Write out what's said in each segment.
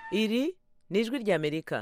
iri ni ijwi ry'amerika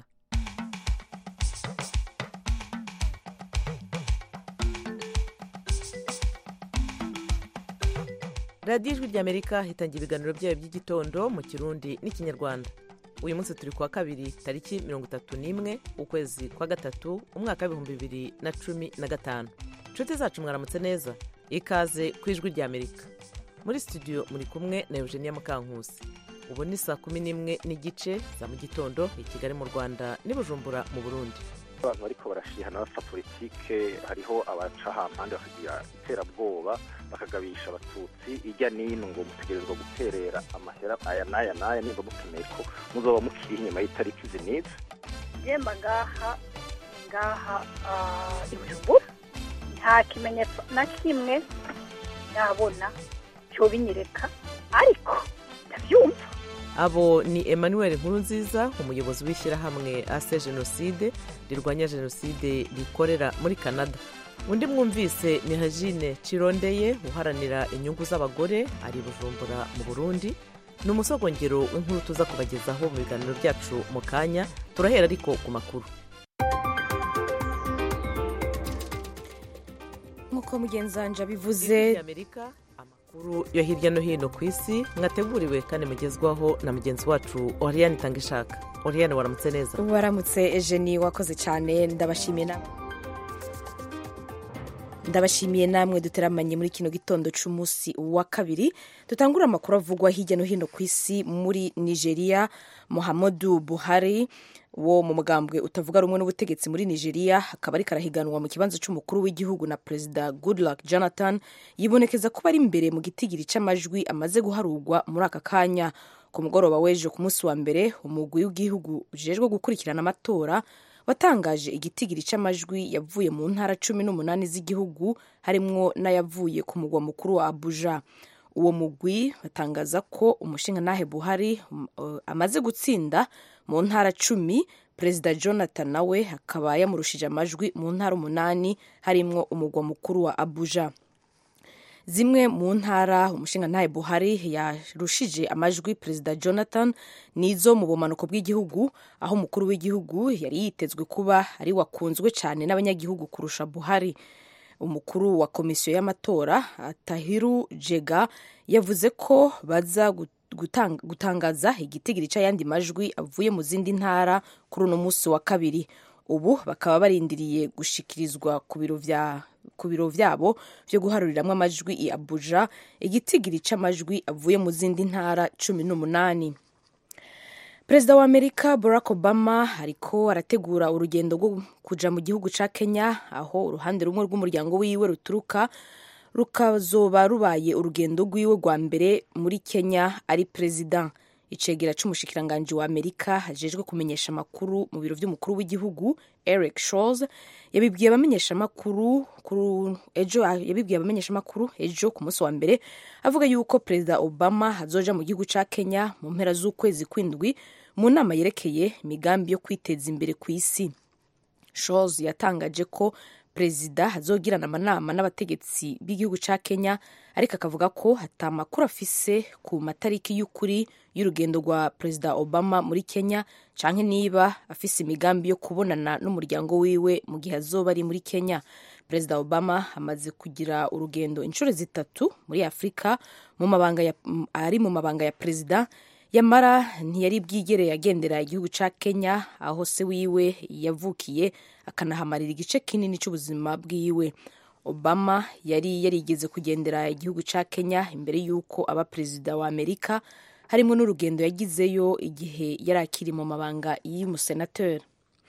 radiyo ijwi ry'amerika hitangira ibiganiro byayo by'igitondo mu kirundi n'ikinyarwanda uyu munsi turi kuwa kabiri tariki mirongo itatu n'imwe ukwezi kwa gatatu umwaka w'ibihumbi bibiri na cumi na gatanu inshuti zacu mwaramutse neza ikaze ku ijwi ry'amerika muri studio muri kumwe na eugenia mukankusi ubu ni saa kumi n'imwe n'igice za mu gitondo i kigali mu rwanda n'i bujumbura mu burundi abantu bariko barashihana bapfa politike hariho abaca hampande bakagira iterabwoba bakagabisha abatutsi ijya n'ino ngo mutegerezwa guterera amahera aya n'aya n'aya nimba mukeneye ko muzoba mukiri inyuma y'itariki izi n'izi yemba ngaha ngaha ah, i bujumbura nta kimenyetso na kimwe ndabona cyobinyereka ariko ndabyumva abo ni emmanuel nkurunziza umuyobozi w'ishyirahamwe ase jenoside rirwanya jenoside rikorera muri canada undi mwumvise ni hajine cirondeye uharanira inyungu z'abagore ari i bujumbura mu burundi ni umusogongero w'inkuru tuza kubagezaho mu biganiro byacu mu kanya turahera ariko ku makuru nk'uko mugenzanje abivuze amerika amakuru yo hirya no hino ku isi mwateguriwe kandi mugezwaho na mugenzi wacu oriyani itanga ishaka oriyani waramutse neza waramutse ejeni wakoze cyane ndabashimiye namwe ndabashimiye namwe duteramanye muri kino gitondo cy'umunsi wa kabiri dutangura amakuru avugwa hirya no hino ku isi muri nigeria muhammadu buhari wo mu mugambwe utavuga rumwe n'ubutegetsi muri nigeria akaba ariko arahiganwa mu kibanza cy'umukuru w'igihugu na perezida goodluck jonathan yibonekeza kuba ari imbere mu gitigiri cy'amajwi amaze guharurwa muri aka kanya ku mugoroba w'ejo ku munsi wa mbere umugwi w'igihugu ujejwe gukurikirana amatora watangaje igitigiri cy'amajwi yavuye mu ntara cumi n'umunani z'igihugu harimwo n'ayavuye ku mugwa mukuru wa abuja uwo mugwi batangaza ko umushingantahe buhari um, uh, amaze gutsinda mu ntara cumi perezida jonathan nawe akaba yamurushije amajwi mu ntara umunani harimwo umugwa mukuru wa abuja zimwe mu ntara umushingantahe buhari yarushije amajwi perezida jonathan nizo mu bumanuko bw'igihugu aho umukuru w'igihugu yari yitezwe kuba ari wakunzwe cyane n'abanyagihugu kurusha buhari umukuru wa komisiyo y'amatora tahiru jega yavuze ko baza gutang gutangaza igitigiri cy'ayandi majwi avuye mu zindi ntara kuri uno munsi wa kabiri ubu bakaba barindiriye gushikirizwa ku biro vya ku biro vyabo vyo guharuriramwo amajwi i abuja igitigiri c'amajwi avuye mu zindi ntara cumi n'umunani perezida wa amerika barack obama ariko arategura urugendo rwo kuja mu gihugu ca kenya aho uruhande rumwe rw'umuryango wiwe ruturuka rukazoba rubaye urugendo rwiwe rwa mbere muri kenya ari perezida icegera c'umushikiranganji wa amerika hajejwe kumenyesha amakuru mu biro vy'umukuru w'igihugu eric shores yabibwiye abamenyeshamakuru ejo yabibwiye abamenyeshamakuru ejo ku munsi wa mbere avuga yuko perezida obama azoja mu gihugu ca kenya mu mpera z'ukwezi kw'indwi mu nama yerekeye imigambi yo kwiteza imbere ku isi shores yatangaje ko perezida azogirana amanama n'abategetsi b'igihugu ca kenya ariko akavuga ko ata makuru afise ku matariki y'ukuri y'urugendo rwa perezida obama muri kenya canke niba afise imigambi yo kubonana n'umuryango wiwe mu gihe azoba ari muri kenya perezida obama amaze kugira urugendo inshuro zitatu muri afurika mu mabanga ya, ari mu mabanga ya perezida yamara ntiyari bwigere agendera igihugu ca kenya aho se wiwe yavukiye akanahamarira igice kinini c'ubuzima bwiwe obama yari yarigeze kugendera igihugu ca kenya imbere y'uko aba perezida wa amerika harimo n'urugendo yagizeyo igihe yari akiri mu mabanga y'umusenateri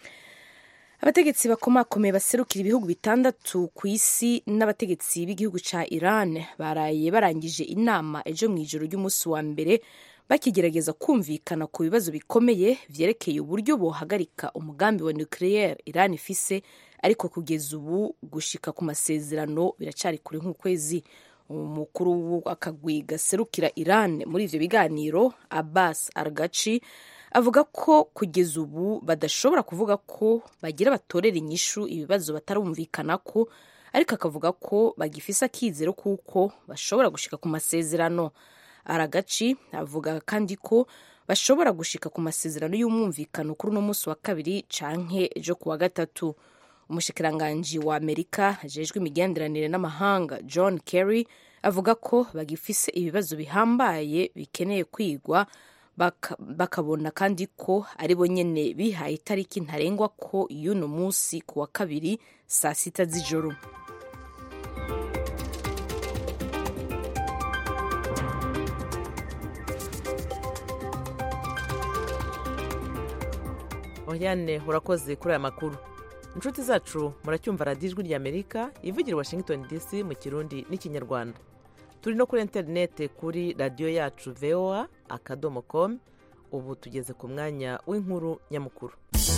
abategetsi bakomakomeye baserukira ibihugu bitandatu ku isi n'abategetsi b'igihugu ca iran baraye barangije inama ejo mu ijoro ry'umunsi wa mbere bakigerageza kumvikana ku bibazo bikomeye vyerekeye uburyo bohagarika umugambi wa nucleaire iran ifise ariko kugeza ubu gushika ku masezerano biracari kure nk'ukwezi umukuru w'akagwi gaserukira iran muri ivyo biganiro abbas argachi avuga ko kugeza ubu badashobora kuvuga ko bagira batorera inyishu ibibazo batarumvikanako ariko akavuga ko bagifise akizero kuko bashobora gushika ku masezerano aragaci avuga kandi ko bashobora gushika ku masezerano y'umwumvikano kuri uno munsi wa kabiri canke ejo ku wa gatatu umushikiranganji wa amerika ajejwe imigenderanire n'amahanga john kerry avuga ko bagifise ibibazo bihambaye bikeneye kwigwa bakabona kandi ko ari bo nyene bihaye itariki ntarengwa ko y'uno munsi ku wa kabiri saa sita z'ijoro Oriane urakoze kuri aya makuru inshuti zacu muracyumva radiyo ijwi ry'amerika ivugira i washington dc mu kirundi n'ikinyarwanda turi no kuri interinete kuri radiyo yacu voa akadomo com ubu tugeze ku mwanya w'inkuru nyamukuru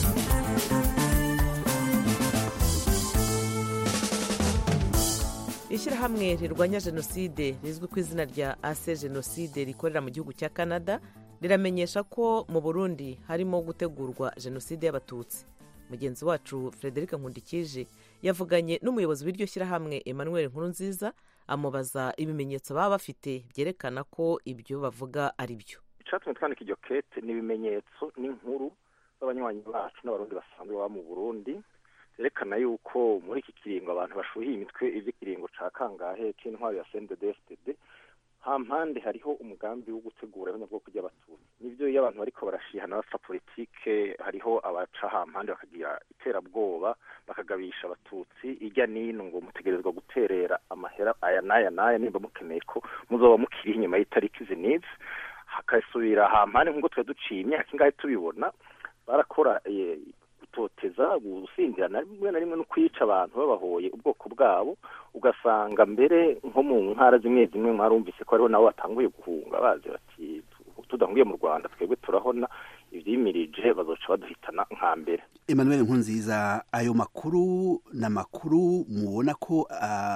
ishyirahamwe rirwanya jenoside rizwi ku izina rya ase jenoside rikorera mu gihugu cya canada riramenyesha ko mu burundi harimo gutegurwa jenoside y'abatutsi mugenzi wacu frederic nkundikije yavuganye n'umuyobozi w'iryo shyirahamwe emmanuel nkurunziza amubaza ibimenyetso baba bafite byerekana ko ibyo bavuga ari byo icyatumye twandika iryo kete ni ibimenyetso n'inkuru z'abanywanyi bacu n'abarundi basanzwe baba mu burundi zerekana yuko muri iki kiringo abantu bashuhiye imitwe ivy'ikiringo ca kangahe k'intwaro ya cndd hampande hariho umugambi wo gutegura abanyabwoko ry'abatutsi nivyo iyo abantu bariko barashihana bapfa politike hariho abaca hampande bakagira iterabwoba bakagabisha abatutsi irya nino ngo mutegerezwa guterera amahera aya n'aya n'aya nimba mukeneye ko muzoba mukiri inyuma y'itariki izi n'izi hakasubira hampande nk'uko twari duciye imyaka ingahe tubibona barakora gutoteza gusindirana rimwe na rimwe no kwica abantu babahoye ubwoko bwabo ugasanga mbere nko mu ntara zimwe zimwe mwarumvise ko hariho nabo batanguye guhunga bazi bati tudahungiye mu rwanda twebwe turahona ibyimirije bazoca baduhitana nka mbere emmanuel nkunziza ayo makuru ni amakuru mubona ko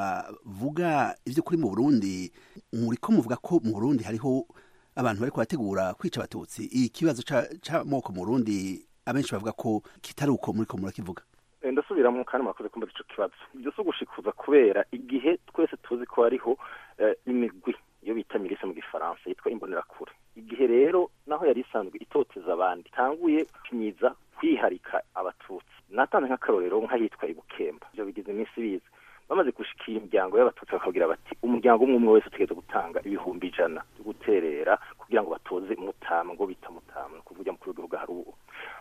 avuga iby'ukuri mu burundi muri ko muvuga ko mu burundi hariho abantu bari kubategura kwica abatutsi ikibazo c'amoko mu burundi abenshi bavuga ko kitari uko muri ko murakivuga ndasubiramo kandi murakoze kumva ico kibazo ibyo si ugushikuza kubera igihe twese tuzi ko hariho imigwi iyo bita mirise mu gifaransa yitwa imbonerakure igihe rero naho yari isanzwe itoteza abandi itanguye kunyiza kwiharika abatutsi natanze nk'akarorero nk'ahitwa ibukemba ivyo bigize iminsi biza bamaze gushikira imiryango y'abatutsi bakabwira bati umuryango umwe umwe wese utegereza gutanga ibihumbi ijana byo guterera kugira ngo batoze mutama ngo bita mutama kuvuga mukuru w'igihugu hari ubu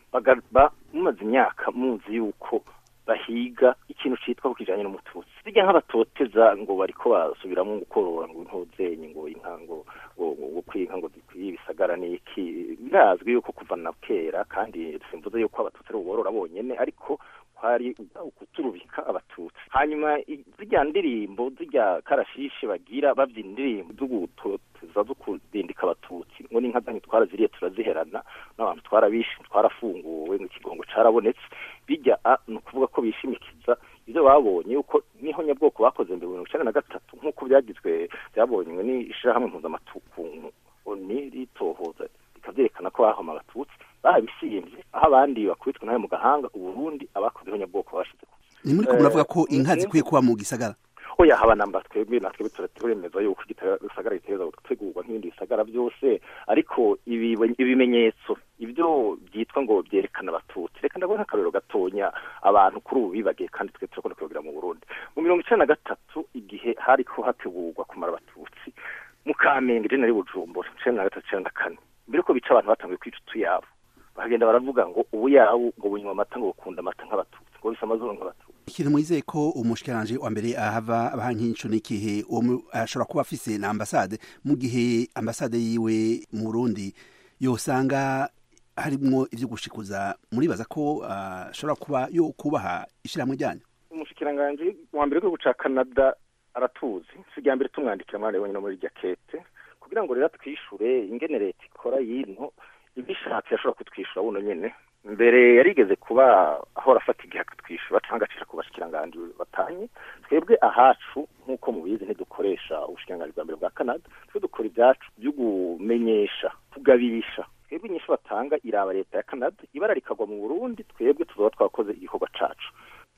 mumaze imyaka muzi yuko bahiga ikintu citwa ku kijanye n'umututsi bijya nk'abatoteza ngo bariko basubiramo gukorora ngo intozenye ngo inka ngo ngo kwinka ngo zikwiye ibisagara n'iki birazwi yuko kuva na kera kandi simvuze yuko abatutsi ari uborora bonyene ariko kwari ukuturubika abatutsi hanyuma zirya ndirimbo zirya karashishi bagira bavyina indirimbo zo gutoteza zo kurindika abatutsi ngo n'inka zanyu twaraziriye turaziherana n'abantu twarabishe twarafunguwe ngo ikigongo carabonetse bijya ni ukuvuga ko bishimikiza ibyo babonye yuko niho nyabwoko bakoze mbere mirongo icenda na gatatu nk'uko byagizwe byabonywe n'ishirahamwe mpuzamatukungu oni ritohoza bikavyerekana ko bahoma abatutsi babisiyemvye aho abandi bakubitwe nawe mu gahanga uburundi abakozeho nyabwoko bashize ni muri ko muravuga ko inka zikwiye kuba mu gisagara oya haba namba twebwe natwe turemeza yuko igisagara giteza gutegurwa nk'ibindi bisagara byose ariko ibimenyetso ibyo byitwa ngo byerekana abatutsi reka ndabona nk'akarorero gatonya abantu kuri ubu bibagiye kandi twe turakunda kubigira mu burundi mu mirongo icenda na gatatu igihe hariko hategurwa kumara abatutsi mu kamenge je nari bujumbura icenda na gatatu icenda na kane mbere ko bica abantu batanguye kwica utuyabo bakagenda baravuga ngo ubu yabu ngo bunywa amata ngo bukunda amata nk'abatutsi ngo bisa amazuru nk'abatutsi ikintu mwizeye ko umushikiranje wa mbere ahava abaha nk'inco n'igihe uwo ashobora kuba afise na ambasade mu gihe ambasade yiwe mu burundi yosanga harimwo ivyo gushikuza muribaza ko ashobora uh, kuba yo kubaha ishirahamwe ryanyu umushikiranganje wa mbere w'igihugu ca canada aratuzi si irya mbere tumwandikira mwana wenyine muri irya kete kugira ngo rero twishure ingene leta ikora yino ibishatse yashobora kutwishyura buno nyene mbere yarigeze kuba ahora afata igihe akatwishyura cyangwa acisha ku bashikiranganji batanye twebwe ahacu nk'uko mubizi ntidukoresha ubushikiranganji bwa mbere bwa canada twe dukora ibyacu byo kumenyesha kugabisha twebwe inyishu batanga iraba leta ya canada ibara rikagwa mu burundi twebwe tuzoba twakoze igikorwa cacu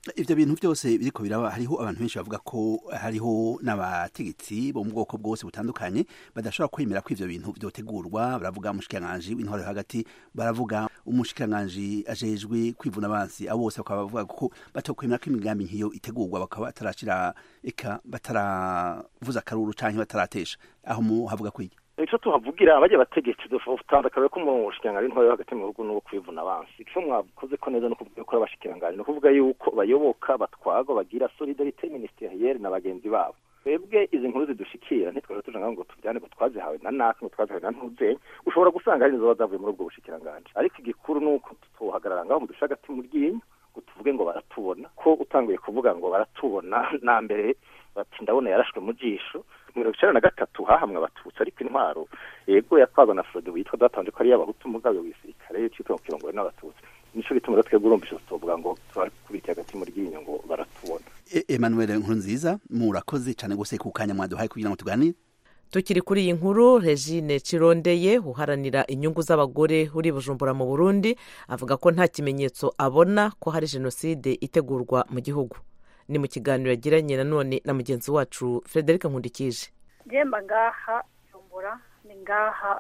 ivyo bintu vyose biriko biraba hariho abantu benshi bavuga ko hariho n'abategetsi bo mu bwoko bwose butandukanye badashobora kwemera ko ivyo bintu vyotegurwa baravuga umushikiranganji w'intwaro yo hagati baravuga umushikiranganji ajejwe kwivuna abansi abo bose bakaba bavuga ko batokwemera ko imigambi nk'iyo itegurwa bakaba batarashira eka bataravuza akaruru canke bataratesha aho mu havuga kwiki ico tuhavugira abajya bategetsi dutandukanye ko umushikiranganji w'intwaro yo hagati mu bihugu n'uwo kwivuna abansi ico mwakoze ko neza no kuvuga ko abashikiranganji no kuvuga yuko bayoboka batwagwa bagira solidarite ministerielle na bagenzi babo twebwe izi nkuru zidushikira ntitwari tuja ngaho ngo tuvyane ngo twazihawe na naka ngo twazihawe na ntuzenya ushobora gusanga hari inzoba zavuye muri ubwo bushikiranganji ariko igikuru ni uko tuhagarara ngaho mu dusha hagati mu ryinyo ngo tuvuge ngo baratubona ko utanguye kuvuga ngo baratubona na mbere bati ndabona yarashwe mu jisho mirongo icenda na gatatu hahamwe abatutsi ariko intwaro yego yatwazwa na frode witwa datanje ko ari y'abahutu mugabe w'isirikare citwa mu kirongo n'abatutsi nico gituma rero twebwe urumvisha tuvuga ngo turakubita hagati mu ryinyo ngo baratubona Emmanuel Nkurunziza murakoze cyane gose ku kanya mwaduhaye kugira ngo tuganire tukiri kuri iyi nkuru regine cirondeye uharanira inyungu z'abagore uri bujumbura mu burundi avuga ko nta kimenyetso abona ko hari jenoside itegurwa mu gihugu ni mu kiganiro yagiranye nanone na mugenzi wacu frederic nkundikije njemba ngaha bujumbura ni ngaha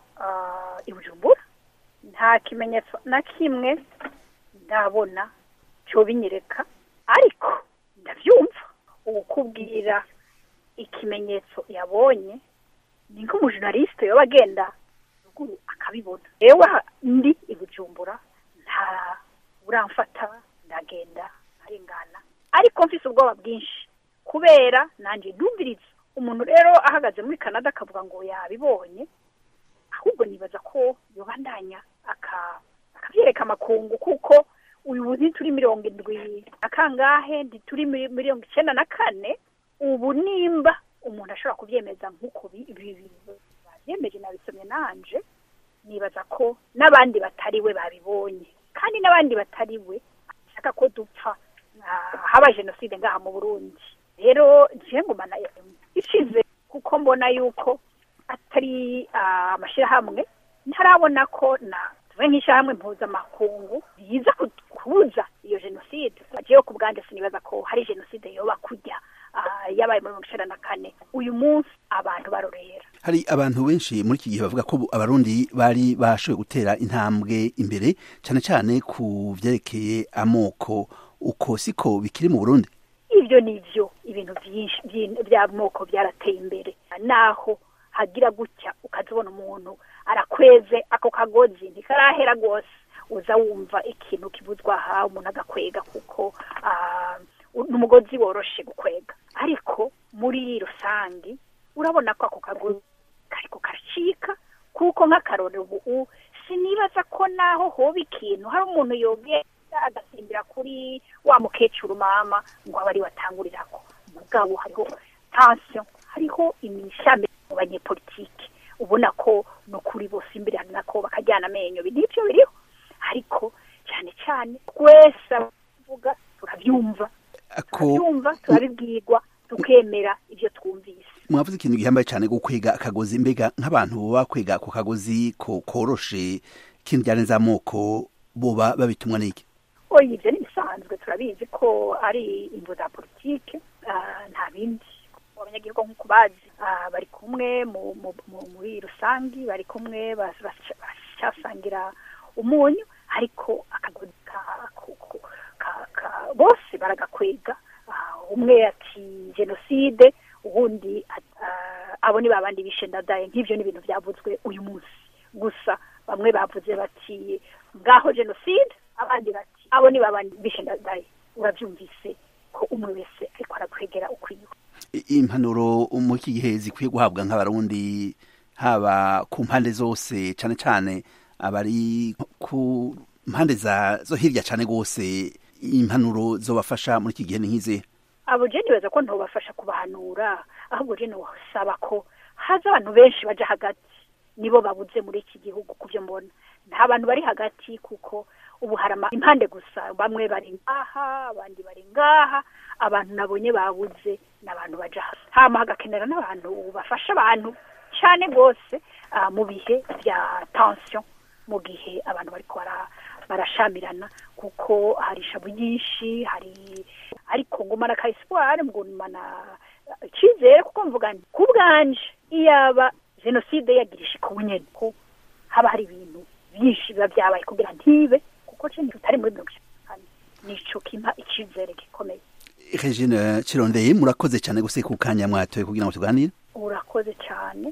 i bujumbura nta kimenyetso na kimwe ndabona cyo binyereka ariko ndabyumva ukubwira ikimenyetso yabonye ni nk'umujournaliste yoba agenda ruguru akabibona yewe ndi i bujumbura nta uramfata ndagenda arengana ariko mfise ubwoba bwinshi kubera nanjye ndumviriza umuntu rero ahagaze muri canada akavuga ngo yabibonye ahubwo nibaza ko yobandanya akabyereka amakungu kuko uyu ntituri mirongo indwi na kangahe ntituri mirongo icyenda na kane ubu nimba umuntu ashobora kubyemeza nk'uko babyemeje nabisomye nanje nibaza ko n'abandi batari we babibonye kandi n'abandi batari we bashaka ko dupfa haba jenoside ngaha mu burundi rero ngumana ishize kuko mbona yuko atari amashyirahamwe ntarabona ko na tuve nk'ishyirahamwe mpuzamakungu riza kubuza iyo jenoside bagiyeho ku bwanjye sinibaza ko hari jenoside yoba kujya yabaye muri mirongo icyenda na kane uyu munsi abantu barorera hari abantu benshi muri iki gihe bavuga ko abarundi bari bashoboye gutera intambwe imbere cyane cyane ku byerekeye amoko uko siko bikiri mu burundi ibyo ni byo ibintu byinshi by'amoko byarateye imbere naho hagira gutya ukazibona umuntu arakweze ako kagozi ntikarahera rwose uza wumva ikintu kibuzwa aha umuntu agakwega kuko ni umugozi woroshe gukwega ariko muri rusange urabona ko ako kagozi kariko karacika kuko nk'akarore ubu sinibaza ko naho hoba ikintu hari umuntu yogenda agasimbira kuri wa mukecuru mama ngo abe ari watangurirako mugabo hariho tansiyo hariho imishame mu banyepolitike ubona ko ni ukuri bose imbere ko bakajyana amenyo nibyo biriho ariko cyane cyane twese abavuga turabyumva turabyumva turabibwirwa tukemera ibyo twumvise mwavuze ikintu gihambaye cyane gukwega akagozi mbega nk'abantu baba bakwega ako kagozi koroshe ikintu byarenze amoko boba babitumwa n'iki oya ibyo ni bisanzwe turabizi ko ari imvu za politike nta bindi abanyagihugu nk'uko bazi bari kumwe muri rusange bari kumwe baracyasangira umunyu ariko akagozi bose baragakwega umwe ati jenoside ubundi abo ni babandi bishe ndadaye nk'ibyo ni ibintu byavuzwe uyu munsi gusa bamwe bavuze bati ngaho jenoside abandi bati abo ni babandi bishe ndadaye urabyumvise ko umwe wese ariko arakwegera ukwiye impanuro mu iki gihe zikwiye guhabwa nk'abarundi haba ku mpande zose cyane cyane abari ku mpande zo hirya cyane rwose impanuro zobafasha muri iki gihe ni nk'izihe abo jeni baza ko ntubafasha kubahanura ahubwo jeni wasaba ko haza abantu benshi baja hagati nibo babuze muri iki gihugu ku byo mbona nta bantu bari hagati kuko ubu hari impande gusa bamwe bari ngaha abandi bari ngaha abantu nabonye babuze ni abantu baja hama hagakenera n'abantu bafasha abantu cyane rwose mu bihe bya tension mu gihe abantu bari barashamirana kuko hari ishabu nyinshi hari ngumana ka espoir ngumana icyizere kuko mvuga nti ku bwanje iyaba jenoside yagirisha iko nyene ko haba hari ibintu byinshi biba byabaye kugira ntibe kuko cyo tutari muri mirongo itanu nico kimpa icyizere gikomeye regine kirondeye murakoze cyane guse ku kanya mwatoye kugira ngo tuganire urakoze cyane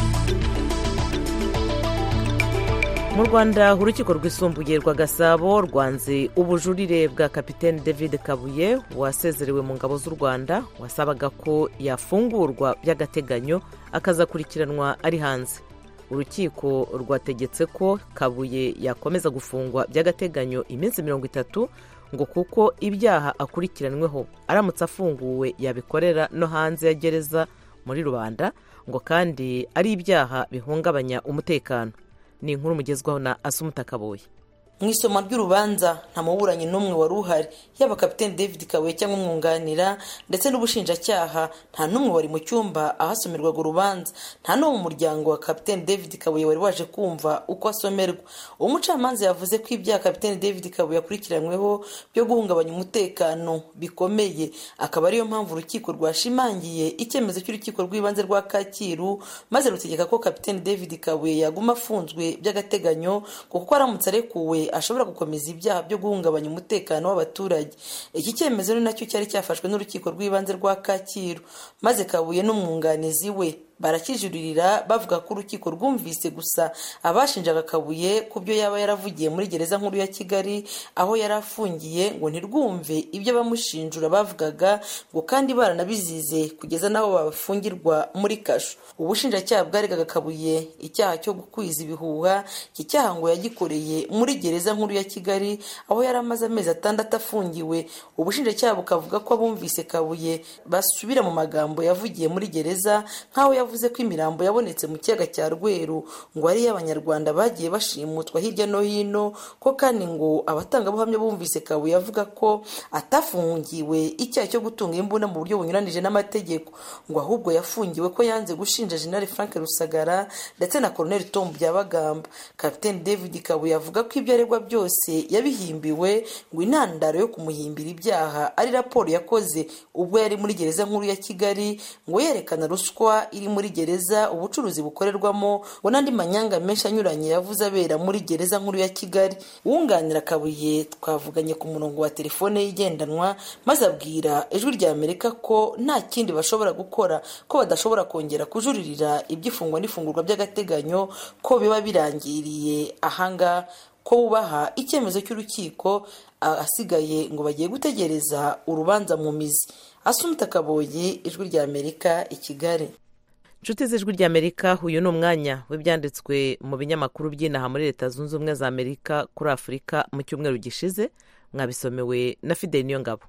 mu rwanda urukiko rwisumbuye rwa gasabo rwanze ubujurire bwa kapitene david kabuye wasezerewe mu ngabo z'u rwanda wasabaga ko yafungurwa by'agateganyo akazakurikiranwa ari hanze urukiko rwategetse ko kabuye yakomeza gufungwa by'agateganyo iminsi mirongo itatu ngo kuko ibyaha akurikiranyweho aramutse afunguwe yabikorera no hanze ya gereza muri rubanda ngo kandi ari ibyaha bihungabanya umutekano ni inkuru mugezwaho na asumuta kabuye mu isoma ry'urubanza nta muburanyi n'umwe wari uhari yaba kapitene david kabuye cyangwa umwunganira ndetse n'ubushinjacyaha nta n'umwe wari mu cyumba ahasomerwaga urubanza nta n'uwo mu muryango wa kapitene david kabuye wari waje kumva uko asomerwa umucamanza yavuze ko ibyaha kapitene david kabuye akurikiranyweho byo guhungabanya umutekano bikomeye akaba ariyo mpamvu urukiko rwashimangiye icyemezo cy'urukiko rw'ibanze rwa kacyiru maze rutegeka ko kapitene david kabuye yaguma afunzwe by'agateganyo kuko aramutse arekuwe ashobora gukomeza ibyaha byo guhungabanya umutekano w'abaturage iki cyemezo ni nacyo cyari cyafashwe n'urukiko rw'ibanze rwa kacyiru maze kabuye n'umwunganizi we barakijuririra bavuga ko urukiko rwumvise gusa abashinjaga kabuye ku byo yaba yaravugiye muri gereza nkuru ya kigali aho yari afungiye ngo ntirwumve ibyo abamushinjura bavugaga ngo kandi baranabizize kugeza n'aho babafungirwa muri kasho ubushinjacyaha bwaregaga kabuye icyaha cyo gukwiza ibihuha iki cyaha ngo yagikoreye muri gereza nkuru ya kigali aho yari amaze amezi atandatu afungiwe ubushinjacyaha bukavuga ko abumvise kabuye basubira mu magambo yavugiye muri gereza nk'aho yavuze ko imirambo yabonetse mu kiyaga cya rweru ngo ari iy'abanyarwanda bagiye bashimutwa hirya no hino ko kandi ngo abatangabuhamya bumvise kabuye avuga ko atafungiwe icyaha cyo gutunga imbunda mu buryo bunyuranije n'amategeko ngo ahubwo yafungiwe ko yanze gushinja jenali frank rusagara ndetse na colonel tom byabagamba kapitene david kabuye avuga ko ibyo aregwa byose yabihimbiwe ngo intandaro yo kumuhimbira ibyaha ari raporo yakoze ubwo yari muri gereza nkuru ya kigali ngo yerekana ruswa iri muri gereza ubucuruzi bukorerwamo ngo n'andi manyanga menshi anyuranye yavuze abera muri gereza nkuru ya kigali wunganira kabuye twavuganye ku murongo wa telefone igendanwa maze abwira ijwi rya amerika ko nta kindi bashobora gukora ko badashobora kongera kujuririra iby'ifungwa n'ifungurwa by'agateganyo ko biba birangiriye ahanga ko bubaha icyemezo cy'urukiko asigaye ngo bagiye gutegereza urubanza mu mizi asumita kaboyi ijwi rya amerika i kigali inshuti z'ijwi ry'amerika uyu ni umwanya w'ibyanditswe mu binyamakuru by'inaha muri leta zunze ubumwe za amerika kuri afurika mu cyumweru gishize mwabisomewe na fideli niyo ngabo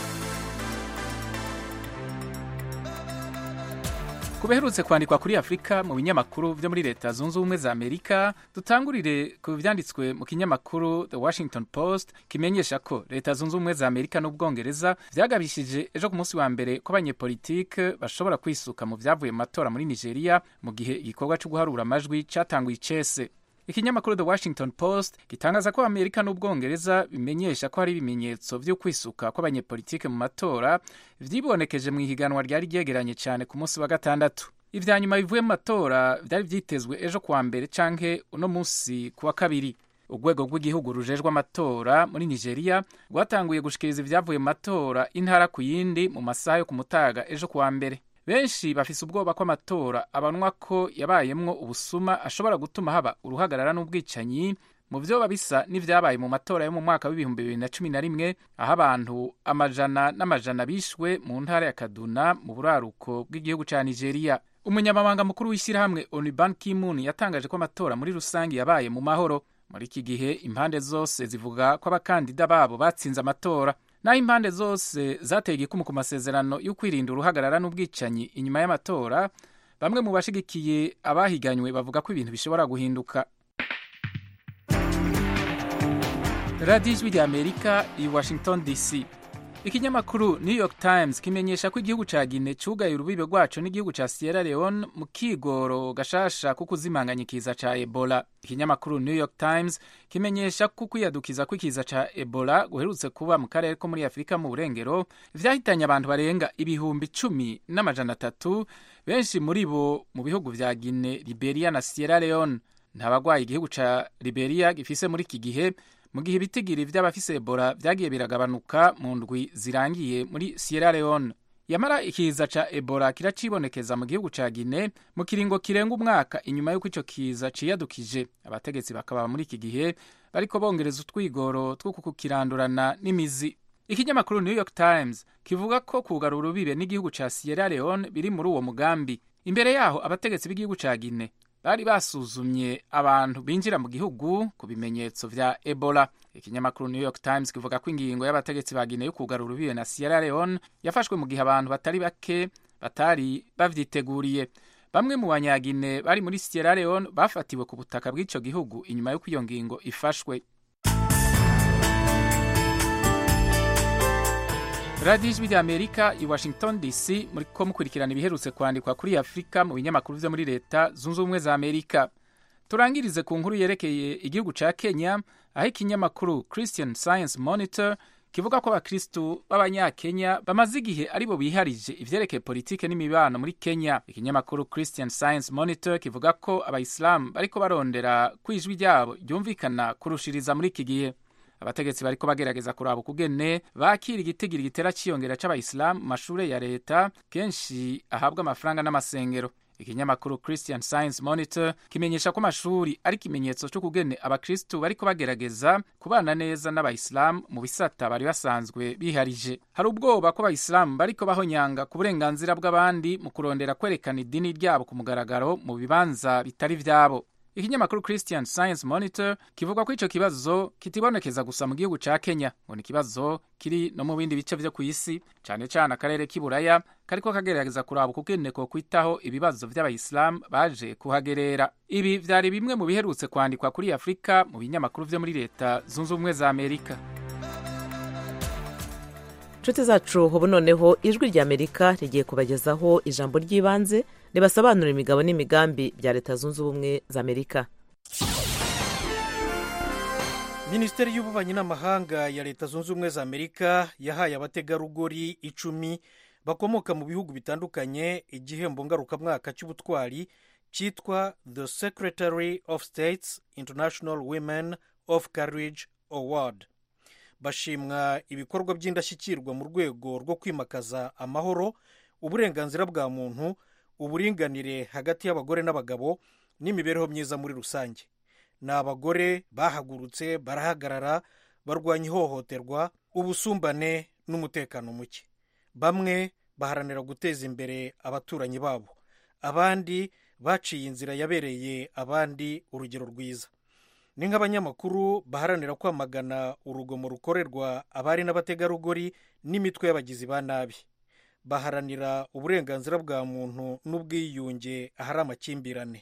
ku biherutse kwandikwa kuri afurika mu binyamakuru byo muri leta zunze ubumwe za amerika dutangurire ku byanditswe mu kinyamakuru the washington post kimenyesha ko leta zunze ubumwe za amerika n'ubwongereza byagabishije ejo ku munsi wa mbere ko abanyepolitike bashobora kwisuka mu byavuye mu matora muri nigeria mu gihe igikorwa cyo guharura amajwi cyatanguye icese ikinyamakuru the washington post gitangaza ko amerika n'ubwongereza bimenyesha ko hari ibimenyetso byo kwisuka kw'abanyepolitike mu matora vyibonekeje mu ihiganwa ryari ryegeranye cyane ku munsi wa gatandatu ivya nyuma bivuye mu matora vyari vyitezwe ejo kuwa mbere canke uno munsi kuwa kabiri urwego rw'igihugu rujejwe amatora muri nigeria rwatanguye gushikiriza ivyavuye mu matora intara ku yindi mu masaha yo ku mutaga ejo kuwa mbere benshi bafise ubwoba ko amatora abanwa ko yabayemwo ubusuma ashobora gutuma haba uruhagarara n'ubwicanyi mu vyoba bisa n'ivyabaye mu matora yo mu mwaka w'ibihumbi bibiri na cumi na rimwe aho abantu amajana n'amajana bishwe mu ntara ya kaduna mu buraruko bw'igihugu ca nigeria umunyamabanga mukuru w'ishyirahamwe oniban kimun yatangaje ko amatora muri rusange yabaye mu mahoro muri iki gihe impande zose zivuga ko abakandida babo batsinze amatora naho impande zose zateye igikumu ku masezerano yo kwirinda uruhagarara n'ubwicanyi inyuma y'amatora bamwe mu bashigikiye abahiganywe bavuga ko ibintu bishobora guhinduka radiyo ijwi rya amerika i washington dc ikinyamakuru new york times kimenyesha ko igihugu ca gine cugaye urubibe rwaco n'igihugu ca sierra leone mu kigoro gashasha ko kuzimanganya ikiza ca ebola ikinyamakuru new york times kimenyesha ko kwiyadukiza kw'ikiza ca ebola guherutse kuba mu karere ko muri afurika mu burengero vyahitanye abantu barenga ibihumbi cumi n'amajana atatu benshi muri bo mu bihugu vya gine liberia na sierra leone nta bagwaye igihugu ca liberia gifise muri iki gihe mu gihe ibitigiri vy'abafise ebola vyagiye biragabanuka mu ndwi zirangiye muri sierra leone yamara ikiza ca ebola kiracibonekeza mu gihugu ca gine mu kiringo kirenga umwaka inyuma y'uko ico kiza ciyadukije abategetsi bakaba muri iki gihe bariko bongereza utwigoro two kukirandurana n'imizi ikinyamakuru new york times kivuga ko kugara urubibe n'igihugu ca sierra leone biri muri uwo mugambi imbere yaho abategetsi b'igihugu ca gine bari basuzumye abantu binjira mu gihugu ku bimenyetso vya ebola ikinyamakuru new york times kivuga ko ingingo y'abategetsi ba gine yo kugara urubibe na sierra leone yafashwe mu gihe abantu batari bake batari bavyiteguriye bamwe mu banyagine bari muri sierra leone bafatiwe ku butaka bw'ico gihugu inyuma y'uko iyo ngingo ifashwe radiyo ijwi rya amerika i washington dc muriko mukurikirana ibiherutse kwandikwa kuri afurika mu binyamakuru vyo muri leta zunze ubumwe za amerika turangirize ku nkuru yerekeye igihugu ca kenya aho ikinyamakuru christian science monitor kivuga ko abakristu b'abanyakenya bamaze igihe aribo biharije ivyerekeye politike n'imibano muri kenya ikinyamakuru christian science monitor kivuga ko abayisilamu bariko barondera ko ijwi ryabo ryumvikana kurushiriza muri iki gihe abategetsi bariko bagerageza kuraba ukugene bakira igitigiri gitera ciyongera c'abayisilamu mu mashure ya leta kenshi ahabwa amafaranga n'amasengero ikinyamakuru christian science monitor kimenyesha ko amashuri ari ikimenyetso c'ukugene abakristu bariko bagerageza kubana neza n'abayisilamu mu bisata bari basanzwe biharije hari ubwoba ko abayisilamu bariko bahonyanga ku burenganzira bw'abandi mu kurondera kwerekana idini ryabo ku mugaragaro mu bibanza bitari vyabo ikinyamakuru christian science monitor kivuga ko ico kibazo kitibonekeza gusa mu gihugu ca kenya ngo ni ikibazo kiri no mu bindi bice vyo kw'isi cane cane akarere k'iburaya kariko kagerageza kuraba ukugene ko kwitaho ibibazo vy'abayisilamu baje kuhagerera ibi vyari bimwe mu biherutse kwandikwa kuri afurika mu binyamakuru vyo muri leta zunze ubumwe za amerika inshuti zacu ubu noneho ijwi rya amerika rigiye kubagezaho ijambo ry'ibanze ribasobanurira imigabo n'imigambi bya leta zunze ubumwe za amerika minisiteri y'ububanyi n'amahanga ya leta zunze ubumwe za amerika yahaye abategarugori icumi bakomoka mu bihugu bitandukanye igihembo ngarukamwaka cy'ubutwari cyitwa the secretary of states international women of courage award bashimwa ibikorwa by'indashyikirwa mu rwego rwo kwimakaza amahoro uburenganzira bwa muntu uburinganire hagati y'abagore n'abagabo n'imibereho myiza muri rusange ni abagore bahagurutse barahagarara barwanya ihohoterwa ubusumbane n'umutekano muke bamwe baharanira guteza imbere abaturanyi babo abandi baciye inzira yabereye abandi urugero rwiza ni nk'abanyamakuru baharanira kwamagana urugomo rukorerwa abari n'abategarugori n'imitwe y'abagizi ba nabi baharanira uburenganzira bwa muntu n'ubwiyunge ahari amakimbirane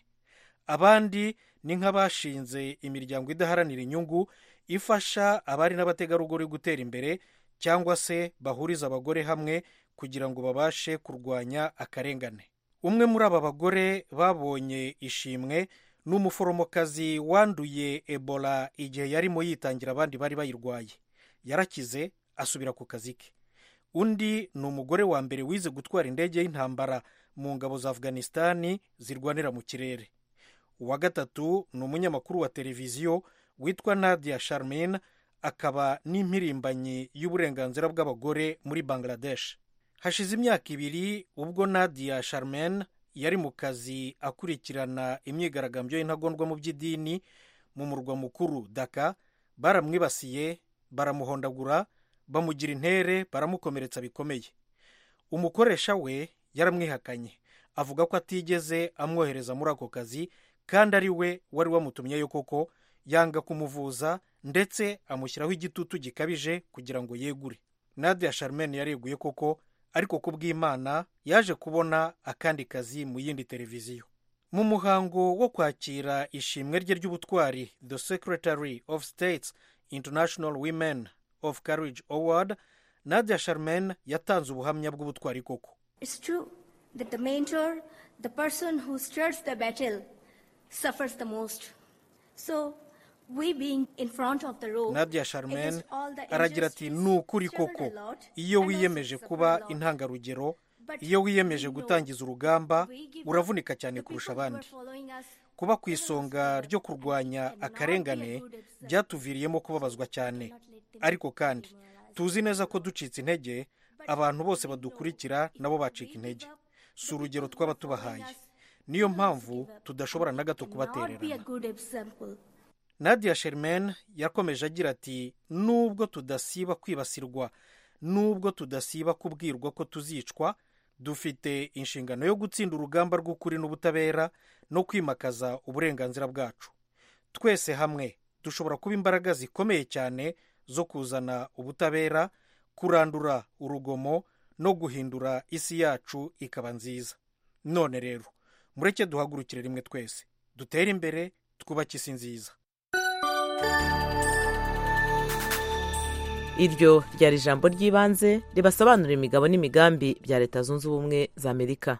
abandi ni nk'abashinze imiryango idaharanira inyungu ifasha abari n'abategarugori gutera imbere cyangwa se bahuriza abagore hamwe kugira ngo babashe kurwanya akarengane umwe muri aba bagore babonye ishimwe ni umuforomokazi wanduye ebola igihe yarimo yitangira abandi bari bayirwaye yarakize asubira ku kazi ke undi ni umugore wa mbere wize gutwara indege y'intambara mu ngabo za afghanistan zirwanira mu kirere uwa gatatu ni umunyamakuru wa televiziyo witwa nadia sharmin akaba n'impirimbanyi y'uburenganzira bw'abagore muri bangladesh hashize imyaka ibiri ubwo nadia sharmin yari mu kazi akurikirana imyigaragambyo y'intagondwa mu by'idini mu murwa mukuru daka baramwibasiye baramuhondagura bamugira intere baramukomeretsa bikomeye umukoresha we yaramwihakanye avuga ko atigeze amwohereza muri ako kazi kandi ari we wari wamutumyeyo koko yanga kumuvuza ndetse amushyiraho igitutu gikabije kugira ngo yegure nadia sharmen yareguye koko ariko ku bw'imana yaje kubona akandi kazi mu yindi televiziyo mu muhango wo kwakira ishimwe rye ry'ubutwari the secretary of states international women of courage award nadia charmaine yatanze ubuhamya bw'ubutwari koko It's true that the mentor, the person who stirs the battle, suffers the most. So, we being in front of the row, nadia charmaine against all the aragira ati injustice, ni ukuri struggle koko a lot, iyo and also wiyemeje suffer kuba a lot. intangarugero But iyo wiyemeje we know gutangiza urugamba we give uravunika up. cyane The kurusha people who abandi are following us, kuba ku even isonga us, ryo kurwanya cannot be a akarengane good example. byatuviriyemo kubabazwa cyane Cannot let them ariko kandi demoralize. tuzi neza ko ducitse intege abantu bose badukurikira nabo bacika intege si urugero twaba tubahaye niyo mpamvu tudashobora na gato Cannot be a kubatererana good example. nadia sherman yakomeje agira ati nubwo tudasiba kwibasirwa nubwo tudasiba kubwirwa ko tuzicwa dufite inshingano yo gutsinda urugamba rw'ukuri n'ubutabera no kwimakaza uburenganzira bwacu twese hamwe dushobora kuba imbaraga zikomeye cyane zo kuzana ubutabera kurandura urugomo no guhindura isi yacu ikaba nziza none rero mureke duhagurukire rimwe twese dutere imbere twubake isi nziza iryo ryari ijambo ry'ibanze ribasobanurira imigabo n'imigambi bya leta zunze ubumwe za amerika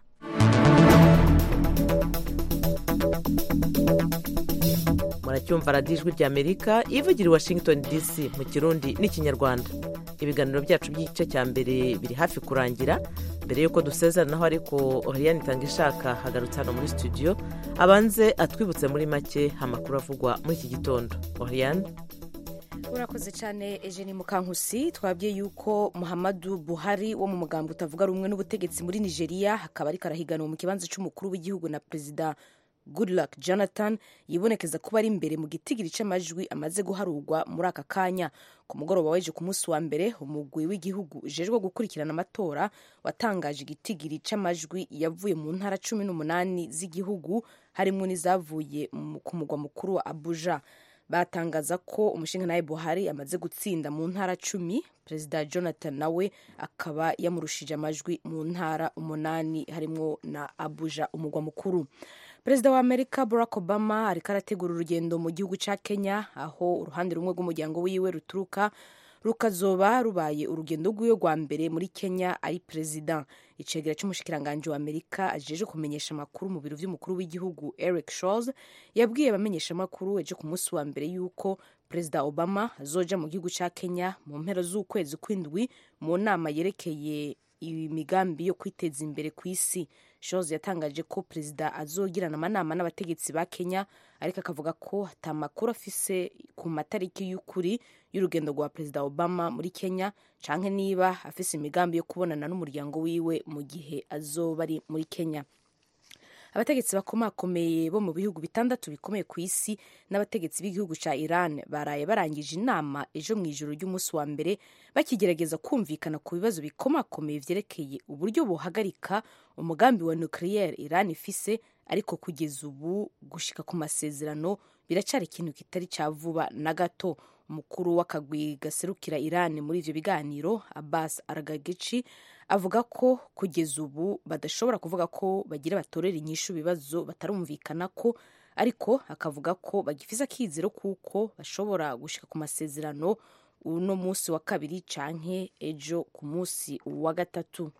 muracyumva radiyo ijwi rya amerika ivugira i washington dc mu kirundi n'ikinyarwanda ibiganiro byacu by'igice cya mbere biri hafi kurangira mbere y'uko dusezeranaho ariko oriyani itanga ishaka hagarutse hano muri studio abanze atwibutse muri make amakuru avugwa muri iki gitondo oriyani urakoze cyane Eugenie mukankusi twabwiye yuko muhammadu buhari wo mu mugambi utavuga rumwe n'ubutegetsi muri nigeria akaba ariko arahiganwa mu kibanza cy'umukuru w'igihugu na perezida goodluck jonathan yibonekeza kuba ari imbere mu gitigiri cy'amajwi amaze guharurwa muri aka kanya ku mugoroba weje ku munsi wa mbere umugwi w'igihugu ujejwe gukurikirana amatora watangaje igitigiri cy'amajwi yavuye mu ntara cumi n'umunani z'igihugu harimo n'izavuye mu- ku mugwa mukuru wa abuja batangaza ko umushinga buhari amaze gutsinda mu ntara cumi perezida jonathan nawe akaba yamurushije amajwi mu ntara umunani harimo na abuja umugwa mukuru perezida wa amerika barack obama ariko arategura urugendo mu gihugu cya kenya aho uruhande rumwe rw'umuryango wiwe ruturuka rukazoba rubaye urugendo rw'iwe rwa mbere muri kenya ari perezida icegera cy'umushikiranganji wa amerika ajeje kumenyesha amakuru mu biro by'umukuru w'igihugu eric Schultz yabwiye abamenyesha amakuru ejo ku munsi wa mbere y'uko perezida obama azoja mu gihugu cya kenya mu mpera z'ukwezi kw'indwi mu nama yerekeye imigambi yo kwiteza imbere ku isi Schultz yatangaje ko perezida azogirana amanama n'abategetsi ba kenya ariko akavuga ko atamakuru afise ku matariki y'ukuri y'urugendo rwa perezida obama muri kenya canke niba afise imigambi yo kubonana n'umuryango wiwe mu gihe azoba ari muri kenya abategetsi bakomakomeye bo mu bihugu bitandatu bikomeye ku isi n'abategetsi b'igihugu cya iran baraye barangije inama ejo mu ijoro ry'umunsi wa mbere bakigerageza kumvikana ku bibazo bikomakomeye vyerekeye uburyo buhagarika umugambi wa nucleaire iran ifise ariko kugeza ubu gushika ku masezerano biracari ikintu kitari ca vuba na gato umukuru w'akagwi gaserukira iran muri ivyo biganiro abbas aragagici avuga ko kugeza ubu badashobora kuvuga ko bagira batorera inyishu ibibazo batarumvikana ko ariko akavuga ko bagifise akizero kuko bashobora gushika ku masezerano uno munsi wa kabiri canke ejo ku munsi wa gatatu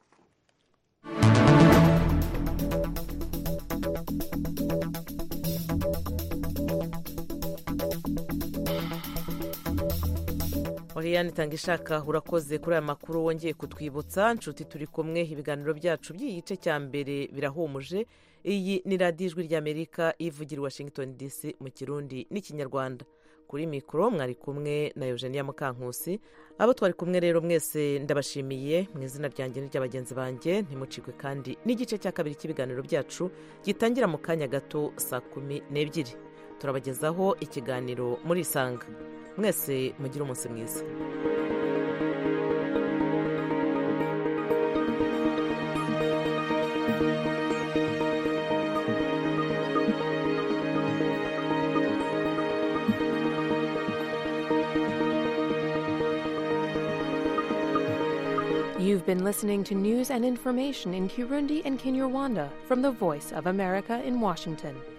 oriyani itanga ishaka urakoze kuri aya makuru wongeye kutwibutsa nshuti turi kumwe ibiganiro byacu by'igice cya mbere birahumuje iyi ni radiyo ijwi ry'amerika ivugira i washington dc mu kirundi n'ikinyarwanda kuri mikoro mwari kumwe na eugenia mukankusi abo twari kumwe rero mwese ndabashimiye mu izina ryanjye n'irya bagenzi banjye ntimucikwe kandi n'igice cya kabiri cy'ibiganiro byacu gitangira mu kanya gato saa kumi n'ebyiri turabagezaho ikiganiro muri isanga mwese mugire umunsi mwiza You've been listening to news and information in Kirundi and Kinyarwanda from the Voice of America in Washington.